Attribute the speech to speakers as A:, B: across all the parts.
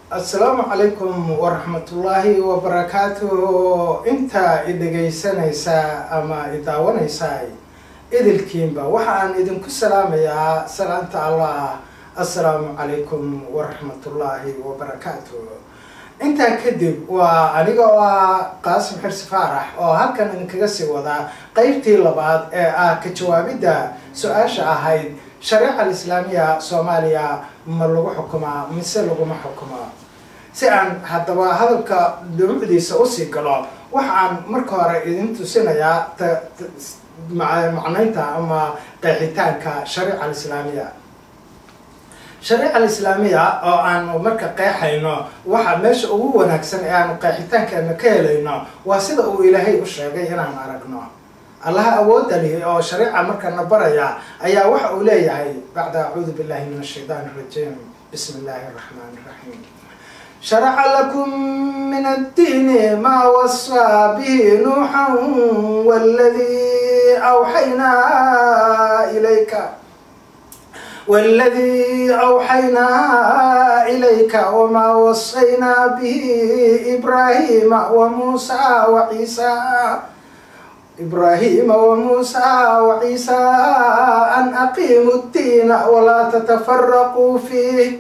A: assalaamu calaykum waraxmatullaahi wabarakaatuh inta i dhegaysanaysaa ama i daawanaysaa idilkiinba waxa aan idinku salaamayaa salaanta allah assalaamu calaykum waraxmatullaahi wabarakaatuh intaa kadib waa aniga oo ah qaasim xirsi faarax oo halkan idinkaga sii wadaa qeybtii labaad ee ah ka jawaabidda su-aasha ahayd shareeca alislaamiya soomaaliya ma lagu xukumaa mise laguma xukumaa si aan haddaba hadalka dumucdiisa usii galo waxa aan marka hore idin tusinayaa macnaynta ama qeexitaanka shareeca alislaamiya shareeca alislaamiya oo aanu marka qeexayno waxa meesha ugu wanaagsan ee aanu qeexitaankeena ka helayno waa sida uu ilaahay u sheegay inaan aragno allaha awoodda lihi oo shareeca markana baraya ayaa waxa uu leeyahay bacda acuudu billahi min ashaytaan arajiim bismi illaahi araxmaan iraxiim sharaca lakum min addiini maa wasaa bihi nuuxan waladii awxaynaa ilayka والذي أوحينا إليك وما وصينا به إبراهيم وموسى وعيسى إبراهيم وموسى وعيسى أن أقيموا الدين ولا تتفرقوا فيه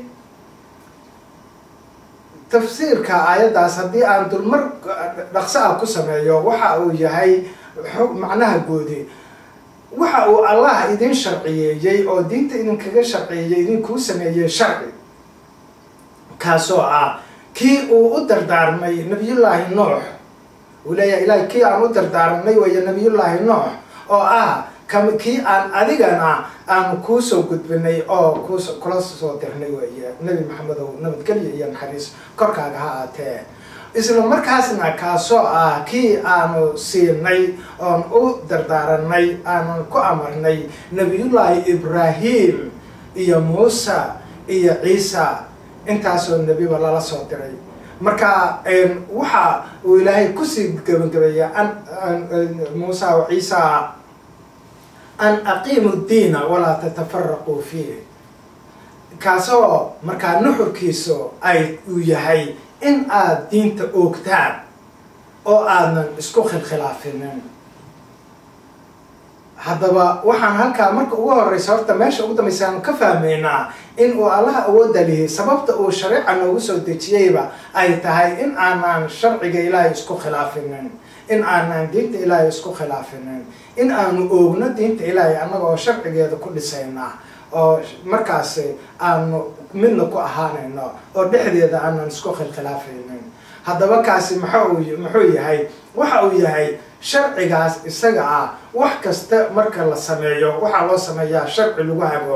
A: tafsiirka aayaddaas haddii aan dulmar dhaqso ah ku sameeyo waxa uu yahay macnaha goodi waxa uu allah idin sharciyeeyey oo diinta idinkaga sharciyeeyey idinkuu sameeyey sharci kaasoo ah kii uu u dardaarmay nabiyullaahi nuux uu leeyahay ilahay kii aan u dardaarmay weeye nabiyullaahi nuux oo ah kam kii aan adigana aanu kuusoo gudbinay oo kuus kula soo dirnay weeye nebi maxamedow nabadgelyo iyo naxariis korkaaga ha aatee isla markaasna kaasoo ah kii aanu siinay oon u dardaaranay aanan ku amarnay nebiyullaahi ibraahim iyo muuse iyo ciisa intaasoo nebiba lala soo diray marka waxa uu ilaahay kusii gabagabeeya muuse o ciisa an aqiimu diina walaa tatafaraquu fiih kaasoo markaa nuxurkiisu ay uu yahay in aada diinta oogtaan oo aadan isku khilkhilaafinin haddaba waxaan halkaa marka ugu horeysa horta meesha ugu dambaysa aanu ka fahmaynaa in uu allaha awoodda lihi sababta uu shareeca noogu soo dejiyeyba ay tahay in aanaan sharciga ilaahay isku khilaafinin in aanaan diinta ilaahay isku khilaafinin in aanu oogno diinta ilaahay annaga oo sharcigeeda ku dhisayna oo markaasi aanu midna ku ahaanayno oo dhexdeeda aanan isku khilkhilaafaynin haddaba kaasi maxau muxuu yahay waxa uu yahay sharcigaas isaga ah wax kasta marka la sameeyo waxaa loo sameeyaa sharci lagu hago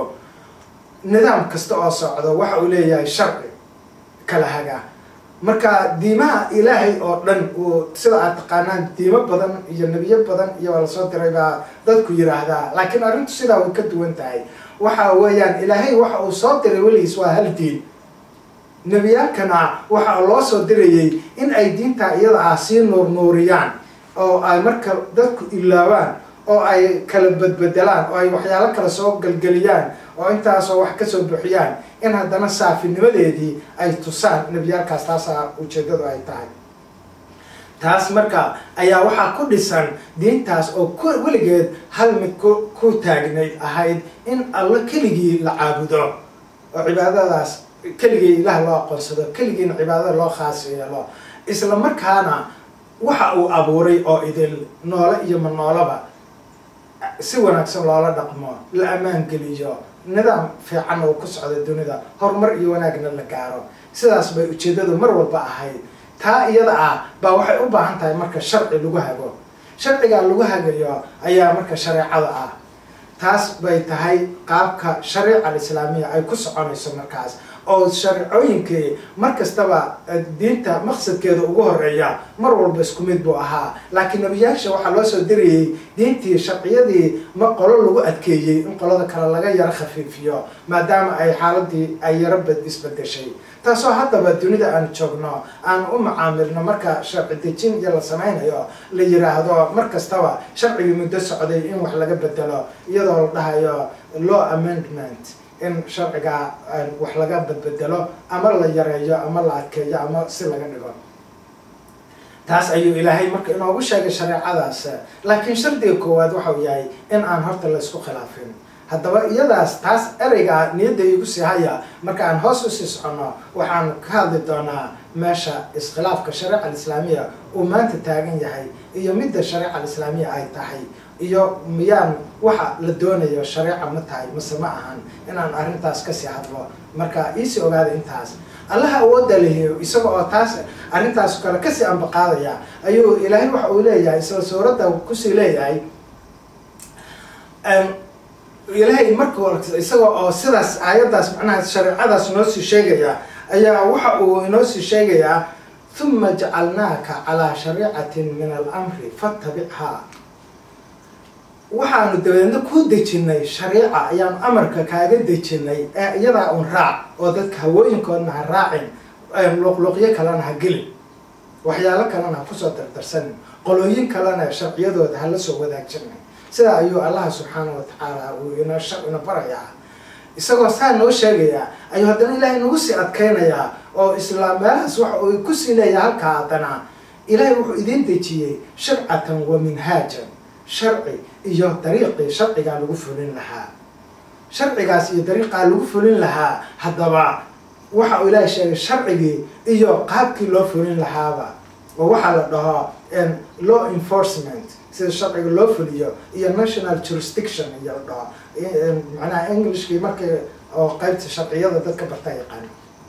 A: nidaam kasta oo socdo waxa uu leeyahay sharci kala haga marka diimaha ilaahay oo dhan uu sida aad taqaanaan diimo badan iyo nebiyo badan iyo waa lasoo diray baa dadku yiraahdaa laakiin arrintu sidaa way ka duwan tahay waxa weeyaan ilaahay waxa uu soo diray weligiis waa hal diin nebiyaalkana waxa loo soo dirayay in ay diintaa iyada ah sii nuurnuuriyaan oo ay marka dadku ilaabaan oo ay kala badbedelaan oo ay waxyaalo kale soo gelgeliyaan oo intaasoo wax kasoo buxiyaan in haddana saafinimadeedii ay tusaan nebiyaalkaas taasaa ujeedadu ay tahay taas marka ayaa waxaa ku dhisan diintaas oo ku weligeed hal mid ku ku taagnayd ahayd in alla keligii la caabudo oo cibaadadaas keligii ilaah loo aqoonsado keligiina cibaadada loo khaas yeelo isla markaana waxa uu abuuray oo idil noole iyo ma noolaba si wanaagsan loola dhaqmo la ammaan geliyo nidaam fiicanna uu ku socdo dunida horumar iyo wanaagna la gaaro sidaas bay ujeedadu mar walba ahayd taa iyada ah baa waxay u baahan tahay marka sharci lagu hago sharcigaa lagu hagayo ayaa marka shareecada ah taas bay tahay qaabka shareeca alislaamiya ay ku soconayso markaas oo shareecooyinkii mar kastaba diinta maqsadkeeda ugu horeeya mar walba isku mid buu ahaa laakiin nebiyaasha waxaa loo soo dirayay diintii sharciyadii ma qolo lagu adkeeyey in qolada kale laga yaro khafiifiyo maadaama ay xaaladii ay yaro isbedeshay taasoo haddaba dunida aan joogno aan u macaamilno marka sharci dejin iyo la samaynayo la yiraahdo mar kastaba sharcigii muddo socday in wax laga bedelo iyadoo la dhahayo law amendment in sharcigaa wax laga badbedelo ama la yareeyo ama la adkeeyo ama si laga dhigo taas ayuu ilaahay marka inoogu sheegay shareecadaas laakiin shardiga koowaad waxau yahay in aan horta la isku khilaafin haddaba iyadaas taas ereygaa niyadda igu sii haya marka aan hoos usii soconno waxaan ka hadli doonaa meesha iskhilaafka shareeca alislaamiya uu maanta taagan yahay iyo midda shareeca alislaamiya ay tahay iyo miyaan waxa la doonayo shareeca ma tahay mase ma ahan inaan arrintaas kasii hadlo marka iisii ogaada intaas allaha awoodda lehiyo isaga oo taas arrintaas kale kasii ambaqaadaya ayuu ilaahay waxa uu leeyahay isla suuradda kusii leeyahay ilaahay marka isaga oo sidaas aayaddaas macnaha shareecadaas noo sii sheegaya ayaa waxa uu inoo sii sheegayaa huma jacalnaaka calaa shariicatin min alamri fatabichaa waxaanu dabeedna ku dejinay shariica ayaanu amarka kaaga dejinay ee iyadaa un raac oo dadka hawooyinkoodna ha raacin luqluqyo kalena ha gelin waxyaalo kalena ha kusoo dardarsanin qolooyin kalena sharciyadooda hala soo wadaajinay sidaa ayuu allah subxaanah wa tacaala uu ina ina barayaa isagoo saa noo sheegayaa ayuu haddana ilaahay nagu sii adkaynayaa oo islaam meelahaas waxa uu kusii leeyahay halkaa haddana ilaahay wuxuu idiin dejiyey shircatan wa minhaajan sharci iyo dariiqii sharcigaa lagu fulin lahaa sharcigaas iyo dariiqaa lagu fulin lahaa haddaba waxa uu ilaahay sheegay sharcigii iyo qaabkii loo fulin lahaaba oo waxaa la dhaho law enforcement sida sharciga loo fuliyo iyo national jurisdiction iyo la dhaho macnaha englishkii markii oo qaybta sharciyada dadka barta yaqaan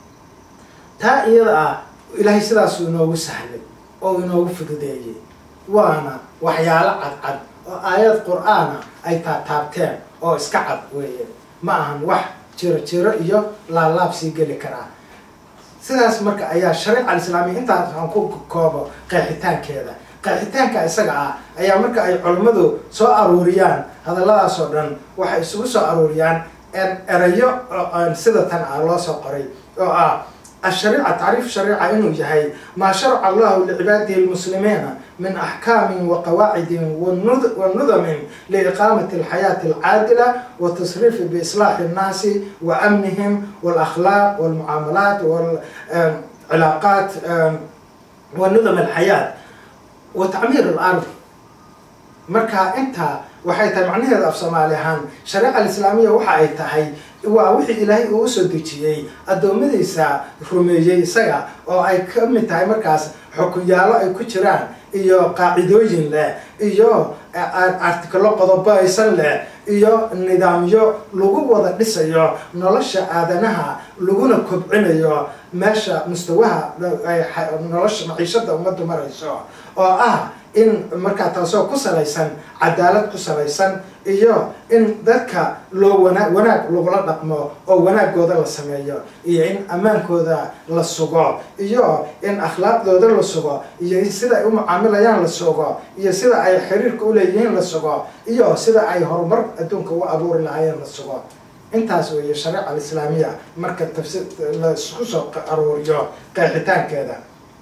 A: taa iyada ah ilaahay sidaasuu inoogu sahlay oo inoogu fududeeyey waana waxyaalo cadcad oo aayad qur-aana ay taataabteen oo iska cad weeye ma ahan wax jiro jiro iyo laalaab sii geli karaa sidaas marka ayaa shariica alislaamiya intaas aan ku koobo qeexitaankeeda qeexitaanka isaga ah ayaa marka ay culammadu soo aruuriyaan hadalladaas oo dhan waxay isugu soo aruuriyaan erayo sida tan ah loo soo qoray oo ah الشريعة تعريف الشريعة إنه يهي ما شرع الله لعباده المسلمين من أحكام وقواعد ونظم لإقامة الحياة العادلة والتصريف بإصلاح الناس وأمنهم والأخلاق والمعاملات والعلاقات ونظم الحياة وتعمير الأرض marka intaa waxay tahay macnaheeda af soomaali ahaan shareeca alislaamiya waxa ay tahay waa wixii ilaahay uu usoo dejiyey addoommadiisa rumeeyey isaga oo ay ka mid tahay markaas xukunyaalo ay ku jiraan iyo qaacidooyin leh iyo artikalo qodobaysan leh iyo nidaamyo lagu wada dhisayo nolosha aadanaha laguna kobcinayo meesha mustawaha nolosha maciishada ummaddu marayso oo ah in markaa taasoo ku salaysan cadaalad ku salaysan iyo in dadka loo wana wanaag lagula dhaqmo oo wanaagooda la sameeyo iyo in ammaankooda la sugo iyo in akhlaaqdooda la sugo iyo sida ay u mucaamilayaan la sugo iyo sida ay xiriirka uleeyihiin la sugo iyo sida ay horumar adduunka u abuuri lahaayeen la sugo intaas weeye shareeca alislaamiya marka tafsiir la isku soo aruuriyo qeexitaankeeda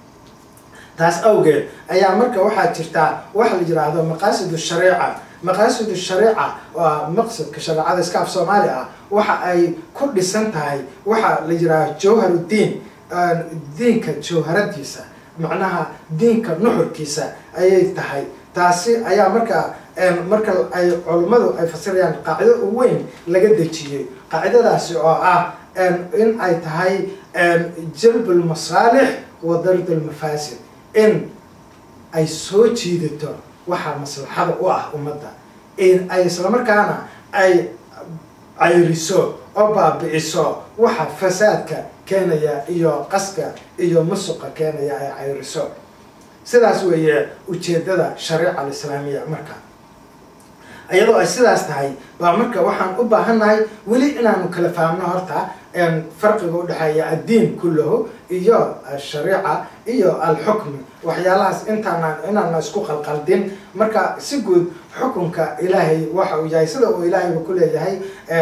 A: taas awgeed ayaa marka waxaa jirtaa waxa la yidhaahdo maqaasidu shariica maqaasidu shariica waa maqsadka shareecada iska af soomaali ah waxa ay ku dhisan tahay waxa la yidhaahdo jawharuddiin diinka jawharadiisa macnaha diinka nuxurkiisa ayay tahay taasi ayaa marka marka ay culummadu ay fasirayaan qaacido u weyn laga dejiyey qaacidadaasi oo ah in ay tahay jalb lmasaalix wa dard lmafaasid in ay soo jiidato waxaa maslaxada u ah ummadda ay islamarkaana ay cayriso oo baabi'iso waxa fasaadka keenaya iyo qaska iyo musuqa keenaya ay cayriso sidaas weeye ujeedada shariica alislaamiya marka iyadoo ay sidaas tahay baa marka waxaan u baahannahay weli inaanu kala fahamno horta farqiga udhexeeya addiin kullahu iyo ashariica iyo alxukmi waxyaalahaas intaana inaana isku qalqaldin marka si guud xukunka ilaahay waxa uu yahay sida uu ilaahayba ku leeyahay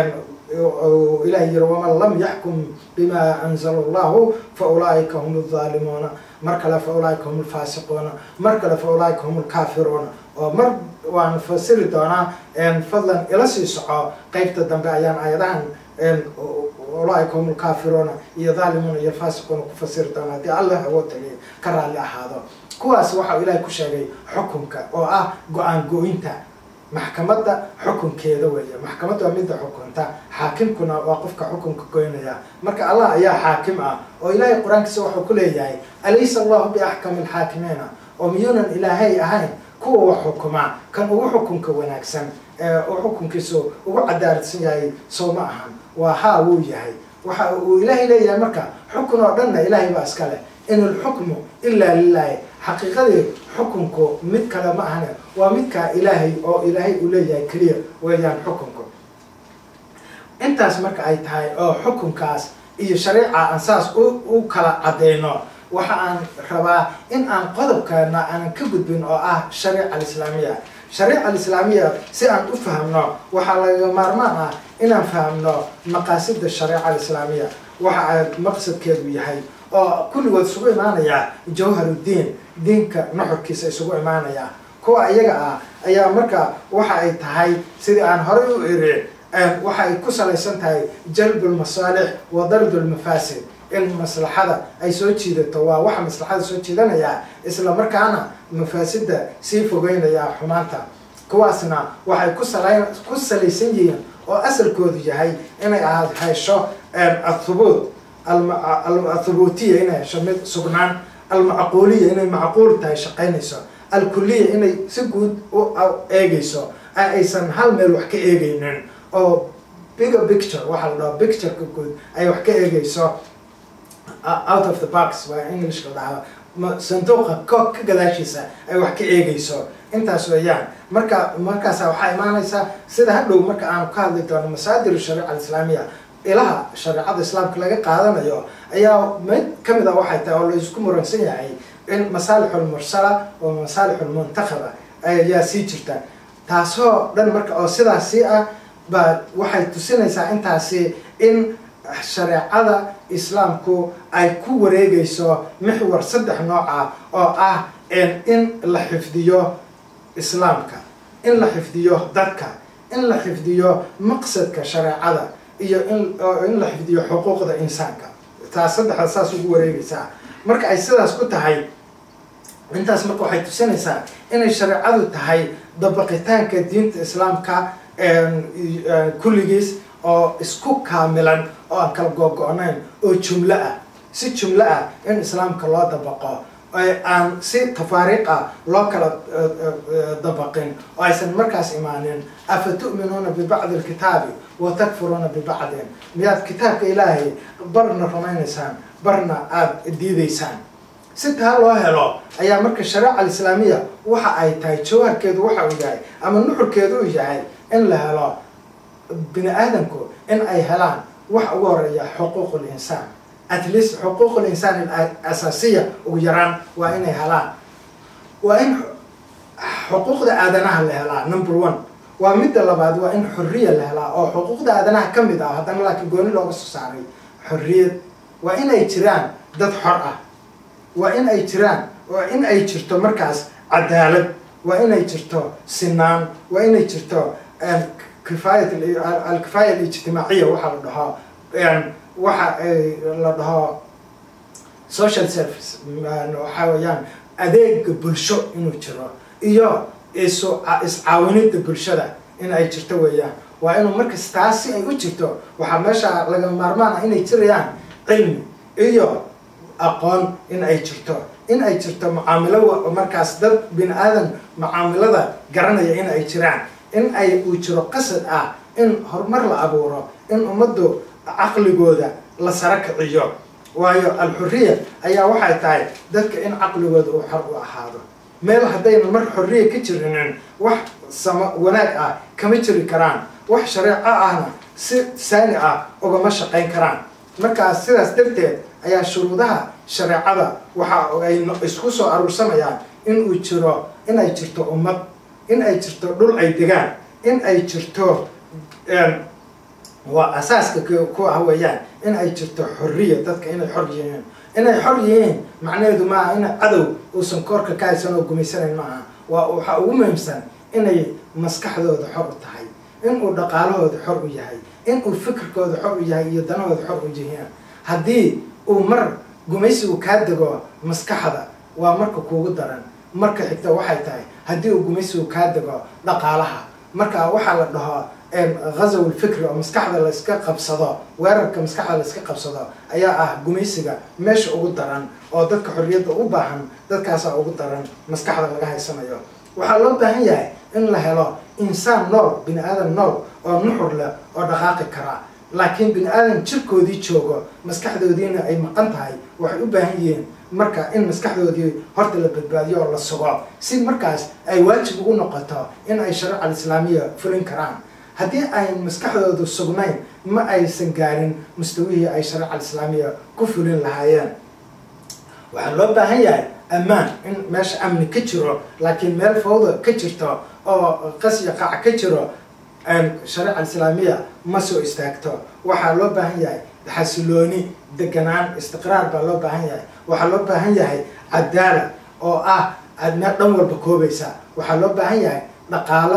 A: ilahay yiri waman lam yaxkum bima anzala allahu fa ulaaika hum alzaalimuuna mar kale fa ulaaika hum alfaasiquuna mar kale fa ulaaika hum alkaafiruuna oo mar waan fasiri doonaa fadlan ila sii soco qeybta dambe ayaan aayadahan ulaaika hum lkaafiruuna iyo dhaalimuuna iyo faasiquuna ku fasiri doona haddii allah awood taliya ka raalli ahaado kuwaas waxa uu ilaahay ku sheegay xukunka oo ah go-aan go-inta maxkamadda xukunkeeda weeye maxkamadda waa midda xukunta xaakimkuna waa qofka xukunka goynaya marka allah ayaa xaakim ah oo ilaahay qur-aankiisa wuxuu ku leeyahay alaysa allahu biaxkami alxaakimiina oo miyuunan ilaahay ahayn kuwa wax xukuma kan ugu xukunka wanaagsan ee uu xukunkiisu ugu cadaaladsan yahay soo ma ahan waa haa wuu yahay waxa uu ilaahay leeyahay marka xukun oo dhanna ilaahay baa iska leh in alxukmu ilaa lilaahi xaqiiqadii xukunku mid kale ma ahane waa midkaa ilaahay oo ilaahay uu leeyahay keliya weeyaan xukunku intaas marka ay tahay oo xukunkaas iyo shariica aan saas u kala cadeyno waxa aan rabaa in aan qodobkeena aanan ka gudbin oo ah shariica alislaamiya shariica alislaamiya si aan u fahamno waxaa laga maarmaan ah inaan fahamno maqaasida shariica alislaamiya waxa ay maqsadkeedu yahay oo kulligood isugu imaanaya jawharuddiin diinka nuxurkiisa isugu imaanaya kuwa iyaga ah ayaa marka waxa ay tahay sidii aan horay u iri waxa ay ku salaysan tahay jalbulmasaalix wa dardulmafaasid in maslaxada ay soo jiidato waa waxa maslaxada soo jiidanaya isla markaana mafaasida sii fogeynaya xumaanta kuwaasna waxay kusala ku salaysan yihiin oo asalkoodu yahay inay ahaad hesho athubuut athubuutiya inay hesho mid sugnaan almacquuliya inay macquul tahay shaqaynayso alkuliya inay si guud u eegayso aysan hal meel wax ka eegaynin oo bigger picture waxaa la dhaho pictureka guud ay wax ka eegayso out of the box waa english la dhahaa sanduuqa ko ka gadaashiisa ay wax ka eegayso intaas weeyaan marka markaasa waxaa imaanaysaa sida hadhow marka aanu ka hadli doono masaadir shariica alislaamiya ilaha shareecada islaamka laga qaadanayo ayaa mid kamid a waxay tahay oo la isku muransan yahay in masaalixulmursala oo masaalixulmuntakhaba ayaa sii jirta taasoo dhan marka oo sidaasi ah baa waxay tusinaysaa intaasi in shareecada islaamku ay ku wareegayso mixwar saddex nooc ah oo ah in la xifdiyo islaamka in la xifdiyo dadka in la xifdiyo maqsadka shareecada iyo in in la xifdiyo xuquuqda insaanka taas saddexda saas ugu wareegaysaa marka ay sidaas ku tahay intaas marka waxay tusinaysaa inay shareecadu tahay dabaqitaanka diinta islaamka kulligiis oo isku kaamilan oo aan kala googo-nayn oo jumlo ah si jumlo ah in islaamka loo dabaqo aan si tafaariiq ah loo kala dabaqin oo aysan markaas imaanin afa tu'minuuna bibacdi alkitaabi wa takfuruuna bibacdin miyaad kitaabka ilaahay barna rumaynaysaan barna aada diidaysaan si taa loo helo ayaa marka shareeca alislaamiya waxa ay tahay jawaabkeedu waxa uu yahay ama nuxurkeedu uu yahay in la helo bini aadamku in ay helaan wax ugu horeeya xuquuq linsaan at least xuquuq linsaan asaasiya ugu yaraan waa inay helaan waa in xuquuqda aadanaha la helaa number one waa midda labaad waa in xorriya la helaa oo xuquuqda aadanaha ka mid ah haddana laakiin gooni looga soo saaray xorriyad waa in ay jiraan dad xor ah waa in ay jiraan waa in ay jirto markaas cadaalad waa inay jirto sinaan waa inay jirto kifaayat alkifaaya alijtimaaciya waxaa la dhaho waxa la dhaho social service waxaa weeyaan adeega bulsho inuu jiro iyo isu iscaawinida bulshada in ay jirto weeyaan waa inuu markas taas si ay u jirto waxaa meesha laga maarmaan ah inay jirayaan cilmi iyo aqoon in ay jirto in ay jirto mucaamilo markaas dad bini aadan mucaamilada garanaya in ay jiraan in ay uu jiro qasad ah in horumar la abuuro in ummaddu caqligooda la sara kiciyo waayo alxuriya ayaa waxay tahay dadka in caqligooda uu xor u ahaado meel haddayna mar xorriya ka jirinin wax sama wanaag ah kama jiri karaan wax shareeco ahna si saani ah ugama shaqayn karaan markaas sidaas darteed ayaa shuruudaha shareecada waxa ay isku soo aruursanayaan in uu jiro in ay jirto ummad in ay jirto dhul ay degaan in ay jirto waa asaaska ku ah weeyaan in ay jirto xorriya dadka inay xor yihiin inay xor yihiin macnaheedu maaha ina cadow uusan koorka ka haysan oo gumaysanayn maaha waa waxaa ugu muhiimsan inay maskaxdooda xor u tahay in uu dhaqaalahooda xor u yahay inuu fikirkooda xor u yahay iyo danahooda xor u jihiyaan haddii uu mar gumaysigu kaa dego maskaxda waa marka kuugu daran marka xigta waxay tahay haddii uu gumaysigu kaa dego dhaqaalaha marka waxaa la dhaho ghazaw lfikri oo maskaxda layska qabsado weerarka maskaxda layska qabsado ayaa ah gumaysiga meesha ugu daran oo dadka xorriyadda u baahan dadkaasaa ugu daran maskaxda laga haysanayo waxaa loo baahan yahay in la helo insaan nool bini aadan nool oo nuxur leh oo dhaqaaqi kara laakiin bini aadan jirkoodii joogo maskaxdoodiina ay maqan tahay waxay u baahan yihiin marka in maskaxdoodii horta la badbaadiyo oo la sugo si markaas ay waajib ugu noqoto in ay shariica alislaamiya fulin karaan haddii ayn maskaxdoodu sugnayn ma aysan gaarin mustawihii ay shariica alislaamiya ku fulin lahaayeen waxaa loo baahan yahay ammaan in meesha amni ka jiro laakiin meel fawda ka jirto oo qasya qac ka jiro shariica alislaamiya ma soo istaagto waxaa loo baahan yahay xasilooni deganaan istiqraar baa loo baahan yahay waxaa loo baahan yahay cadaala oo ah meel dhan walba koobaysa waxaa loo baahan yahay dhaqaalo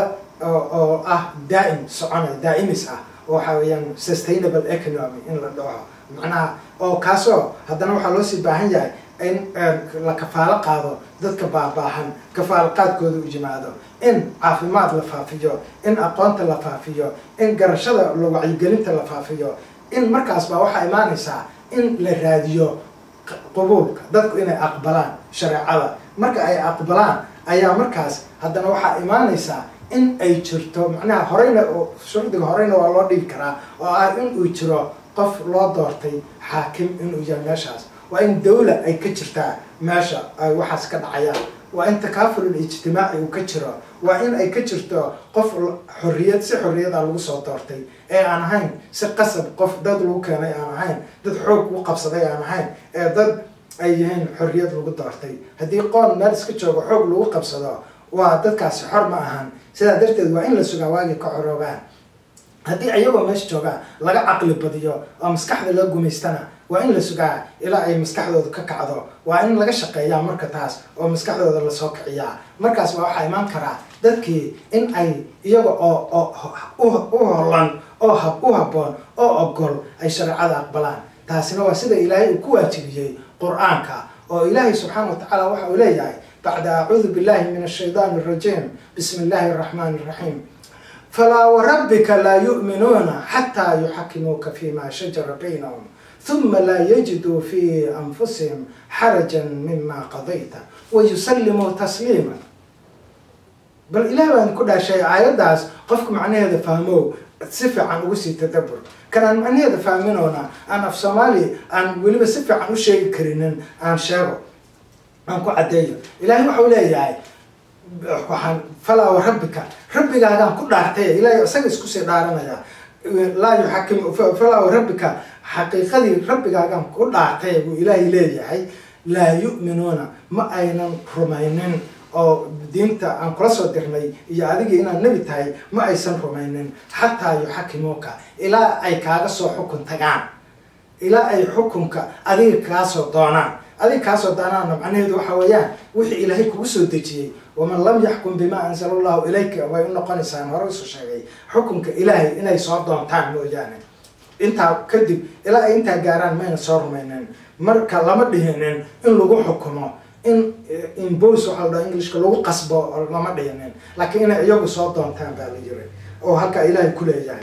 A: oo ah daa'im soconay daa'imis ah waxa weeyaan sustainable economy in la dhaho macnaha oo kaasoo haddana waxaa loo sii baahan yahay in la kafaalo qaado dadka baabaahan kafaalo qaadkooda u yimaado in caafimaad la faafiyo in aqoonta la faafiyo in garashada wacyigelinta la faafiyo in markaas baa waxaa imaanaysaa in la raadiyo qubuulka dadku inay aqbalaan shareecada marka ay aqbalaan ayaa markaas haddana waxaa imaanaysaa in ay jirto macnaha horeyna shuruudiga horeyna waa loo dhigi karaa oo ah in uu jiro qof loo doortay xaakim inuu yahay meeshaas waa in dawla ay ka jirtaa meesha ay waxaas ka dhacayaan waa in takaafulul ijtimaaci uu ka jiro waa in ay ka jirto qof xorriyad si xorriyada lagu soo doortay ee aan ahayn si qasab qof dad lagu keenay aan ahayn dad xoog u qabsaday aan ahayn ee dad ay yihiin xorriyad lagu doortay haddii qoon meel iska joogo xoog lagu qabsado waa dadkaasi xor ma ahan sidaa darteed waa in la sugaa waagii ka xoroogaan haddii ayagoo meesha joogaa laga caqli badiyo oo maskaxda loo gumaystana waa in la sugaa ilaa ay maskaxdooda ka kacdo waa in laga shaqeeyaa marka taas oo maskaxdooda lasoo kiciyaa markaas baa waxaa imaan karaa dadkii in ay iyaga oo u holan oo u habboon oo ogol ay shareecada aqbalaan taasina waa sida ilaahay uu ku waajibiyey qur-aanka oo ilaahay subxaana wa tacaala waxa uu leeyahay bacda acuudu billahi min ashaytaan arajiim bismi illaahi araxmaani araxiim falaa warabbika laa yu'minuuna xataa yuxakimuuka fima shajara baynahum ثم لا يجدوا في أنفسهم حرجا مما قضيت ويسلموا تسليما بل إله بان كل شيء آيات قفك معنى هذا فهموه سفع عن وسي تدبر كان معنى هذا فاهمينونا أنا في صومالي أن ولي سفع عن وشي كرينين أن شاغو أن كو عديو إلهي وحولي يعني waxaan falaa wa rabbika rabbigaagaan ku dhaartay ilaahay isaga isku sii dhaaranaya laa yuxakim falaa wa rabbika xaqiiqadii rabbigaagaan ku dhaartay buu ilaahay leeyahay laa yu'minuuna ma aynan rumaynin oo diinta aan kula soo dirnay iyo adigii inaad nebi tahay ma aysan rumaynin xataa yuxakimuuka ilaa ay kaaga soo xukun tagaan ilaa ay xukunka adiga kaasoo doonaan adiga kaasoo doonaana macnaheedu waxa weeyaan wixii ilaahay kugu soo dejiyey waman lam yaxkum bima anzala allahu ilayka way u noqonaysaan hore isu sheegay xukunka ilaahay inay soo doontaan mooyaane intaa kadib ilaa ay intaa gaaraan mayna soo rumaynin marka lama dhihinin in lagu xukumo in imbos waxaa la dhaha englishka lagu qasbo lama dhihinin laakiin inay iyagu soo doontaan baa la yiri oo halkaa ilaahay ku leeyahay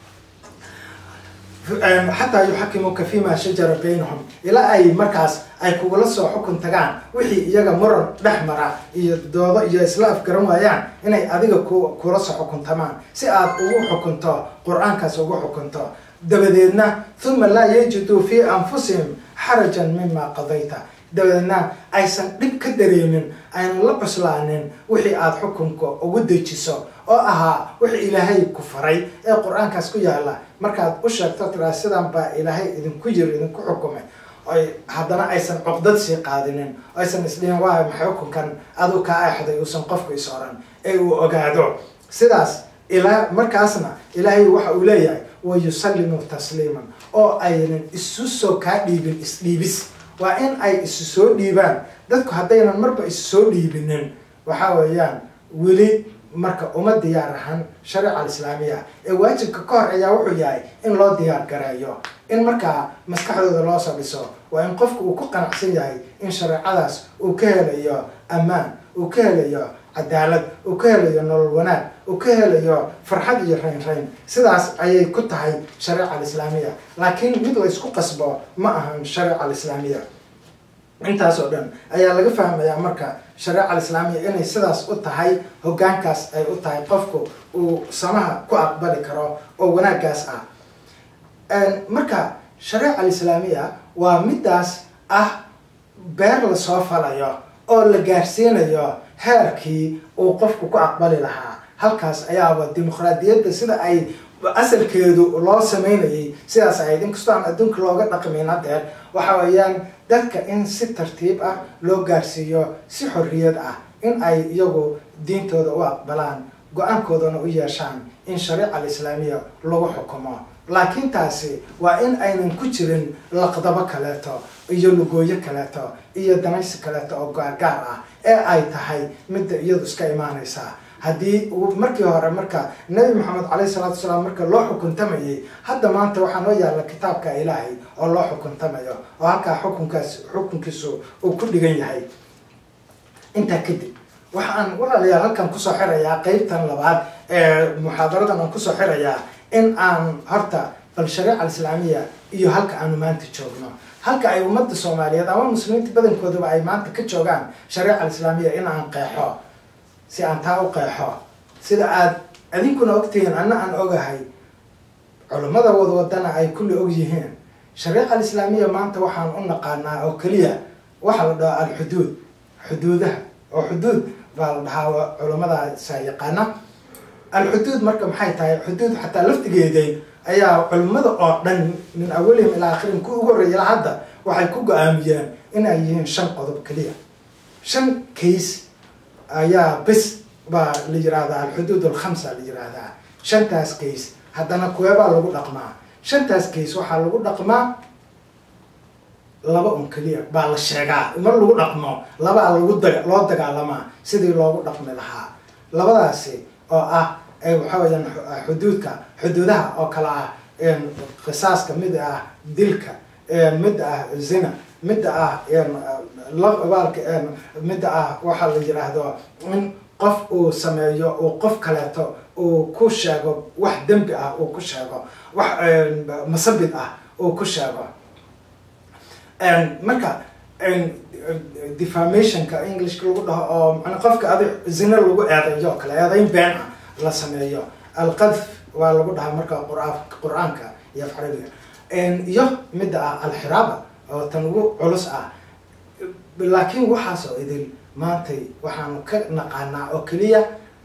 A: xataa yuxakimuuka fima shajara baynahum ilaa ay markaas ay kugula soo xukun tagaan wixii iyaga muran dhex mara iyo doodo iyo isla afgaran waayaan inay adiga ku kula soo xukuntamaan si aad ugu xukunto qur-aankaas ugu xukunto dabadeedna uma laa yajiduu fii anfusihim xarajan mima qadayta dabadeedna aysan dhib ka dareemin aynan la cuslaanin wixii aada xukunka ugu dejiso oo ahaa wixii ilaahay ku faray ee qur-aankaas ku yaala markaad u sheegto tiraa sidan baa ilaahay idinku yiri idinku xukumay oy haddana aysan cuqdad sii qaadinin oo aysan isdhihin waa maxay xukunkan aduu kaa axday uusan qofku is oran ee uu ogaado sidaas ilaa markaasna ilaahay waxa uu leeyahay wa yusallimu tasliiman oo aynan isu soo kaa dhiibin isdhiibis waa in ay isu soo dhiibaan dadku haddaynan marba isu soo dhiibinin waxa weeyaan weli marka uma diyaar ahan shareeca alislaamiya ee waajibka ka hor ayaa wuxuu yahay in loo diyaar gareeyo in markaa maskaxdooda loo soo dhiso waa in qofku uu ku qanacsan yahay in shareecadaas uu ka helayo ammaan uu ka helayo cadaalad uu ka helayo nolol wanaag uu ka helayo farxad iyo rayn rayn sidaas ayay ku tahay shareeca alislaamiya laakiin mid la ysku qasbo ma ahan shareeca alislaamiya intaas oo dhan ayaa laga fahmayaa marka shareeca alislaamiya inay sidaas u tahay hoggaankaas ay u tahay qofku uu samaha ku aqbali karo oo wanaaggaas ah marka shareeca alislaamiya waa midaas ah beer lasoo falayo oo la gaarsiinayo heerkii uu qofku ku aqbali lahaa halkaas ayaaba dimuqraadiyadda sida ay asalkeedu loo sameynayay sidaas ahayd inkastoo aan adduunka looga dhaqmayn hadeer waxa weeyaan dadka in si tartiib ah loo gaarsiiyo si xorriyad ah in ay iyagu diintooda u aqbalaan go-aankoodana u yeeshaan in shareeca alislaamiya lagu xukumo laakiin taasi waa in aynan ku jirin laqdabo kaleeto iyo lugooyo kaleeto iyo danaysi kaleeto oo gaargaar ah ee ay tahay midda iyadu iska imaanaysa haddii markii hore marka nabi maxamed caleyhi salaatu wasalaam marka loo xukuntamayay hadda maanta waxaa noo yaalla kitaabka ilaahay oo loo xukuntamayo oo halkaa xukunkaas xukunkiisu uu ku dhigan yahay intaa kadib waxaan walaalayaal halkan kusoo xirayaa qeybtan labaad ee muxaadaradan aan kusoo xirayaa in aan horta bal shareeca alislaamiya iyo halka aanu maanta joogno halka ay ummadda soomaaliyeed ama muslimiinta badankoodaba ay maanta ka joogaan shareeca alislaamiya in aan qeexo si aan taa u qeexo sida aad adinkuna ogtihiin anna aan ogahay culummada wadwadana ay kulli og yihiin shareeca alislaamiya maanta waxaan u naqaanaa oo keliya waxaa la dhahaa alxuduud xuduudaha oo xuduud baa la dhahaa culummadaasa yaqaana alxuduud marka maxay tahay xuduud xataa laftigeeday ayaa culimmada oo dhan min awalihim ilaa akhirin ku ugu horreeya hadda waxay ku go-aamiyeen inay yihiin shan qodob keliya shan case ayaa bes baa la yirahdaa alxuduud alkhamsa la yirahdaa shantaas case haddana kuweebaa lagu dhaqmaa shantaas case waxaa lagu dhaqmaa laba un keliya baa la sheegaa mar lagu dhaqmo labaa lagu da loo dagaalamaa sidii loogu dhaqmi lahaa labadaasi oo ah waxa weyaan xuduudka xuduudaha oo kale ah qisaaska mid ah dilka mid ah zina midda ah baalka midda ah waxaa la yiraahdo in qof uu sameeyo uu qof kaleeto uu ku sheego wax dembi ah uu ku sheego wax masabid ah uu ku sheego marka defamationka englishka lagu dhaho oo mana qofka adi zina lagu eedeeyo oo kale eedayn been ah la sameeyo alqadf waa lagu dhahaa marka qura qur-aanka iyo afcarabiga iyo midda ah alxiraaba oo tan ugu culus ah laakiin waxaas oo idin maantay waxaanu ka naqaanaa oo keliya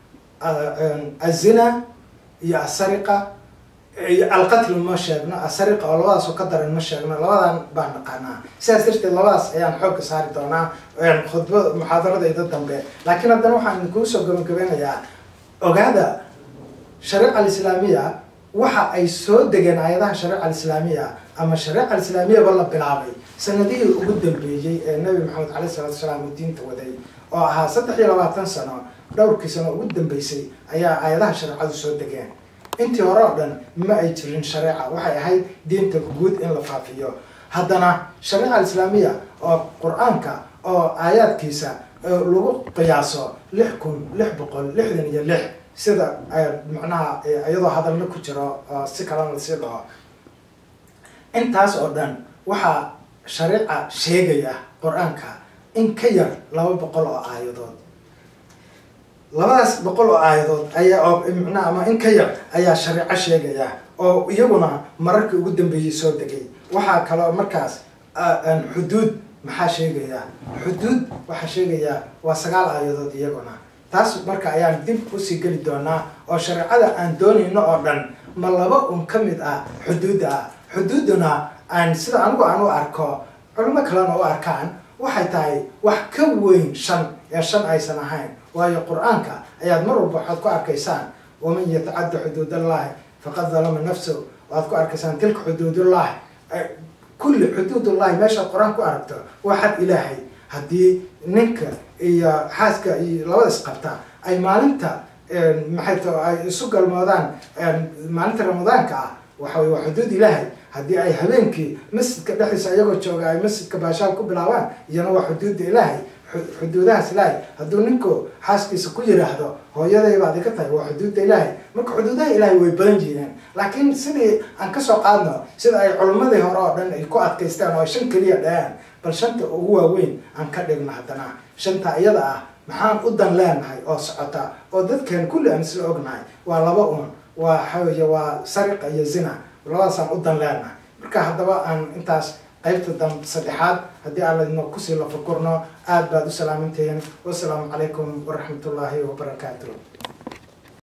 A: azina iyo asariqa iyo alqatl ma sheegno asariqa oo labadaas oo ka daran ma sheegno labadan baan naqaanaa sidaas darteed labadaas ayaan xoogga saari doonaa khudba muxaadaradayda dambe laakiin haddana waxaan idinkuu soo gabagabeynayaa ogaada shareeca alislaamiya waxa ay soo degeen aayadaha shareeca alislaamiya ama shareeca alislaamiyaba la bilaabay sanadihii ugu dambeeyey ee nabi maxamed caleyh salatu wasalaam uu diinta waday oo ahaa saddex iyo labaatan sano dhowrkii sano ugu dambeysay ayaa aayadaha shareecadu soo degeen intii hore oo dhan ma ay jirin shareeca waxay ahayd diinta guud in la faafiyo haddana shareeca alislaamiya oo qur-aanka oo aayaadkiisa lagu qiyaaso lix kun lix boqol lixdan iyo lix sida macnaha iyadoo hadalna ku jiro oo si kalena lasii dhaho intaas oo dhan waxaa shareeca sheegaya qur-aanka in ka yar laba boqol oo aayadood labadaas boqol oo aayadood ayaa oo macnaha ama in ka yar ayaa shareeco sheegaya oo iyaguna mararkii ugu dambeeyey soo degay waxaa kaloo markaas xuduud maxaa sheegaya xuduud waxaa sheegaya waa sagaal aayadood iyaguna taas marka ayaan dib usii geli doonaa oo shareecada aan doonayno oo dhan ma laba un ka mid ah xuduudda ah xuduudduna aan sida anigu aan u arko culimo kalena u arkaan waxay tahay wax ka weyn shan ee shan aysan ahayn waayo qur-aanka ayaad mar walba waxaad ku arkaysaan waman yatacadda xuduudallahi faqad dalama nafsahu waad ku arkaysaan tilka xuduudullahi kulli xuduudullahi meeshaad qur-aan ku aragto waa xad ilaahay haddii ninka iyo xaaska iyo labada isqabta ay maalinta maxay to ay isu galmoodaan maalinta ramadaanka ah waxa wey waa xuduud ilaahay haddii ay habeenkii masjidka dhexdiisa iyagoo jooga ay masjidka baashaal ku bilaabaan iyana waa xuduudda ilaahay xuduudahaas ilaahay hadduu ninku xaaskiisa ku yiraahdo hooyadaybaad iga tahay waa xuduudda ilaahay marka xuduudaha ilaahay way badan jireen laakiin sidii aan kasoo qaadno sida ay culimmadii hore oo dhan ay ku adkaystaan oo ay shan keliya dhaheen bal shanta ugu waaweyn aan ka dhigno haddana shanta iyada ah maxaan u dan leenahay oo socota oo dadkan kulli aan isla ognahay waa laba un waa waxaweye waa sariqa iyo zina labadaasaan u dan leenahay marka haddaba aan intaas qaybta dam saddexaad haddii aan ladno kusii lafakurno aad baad u salaamantihiin wasalaamu calaykum waraxmatullaahi wabarakaatu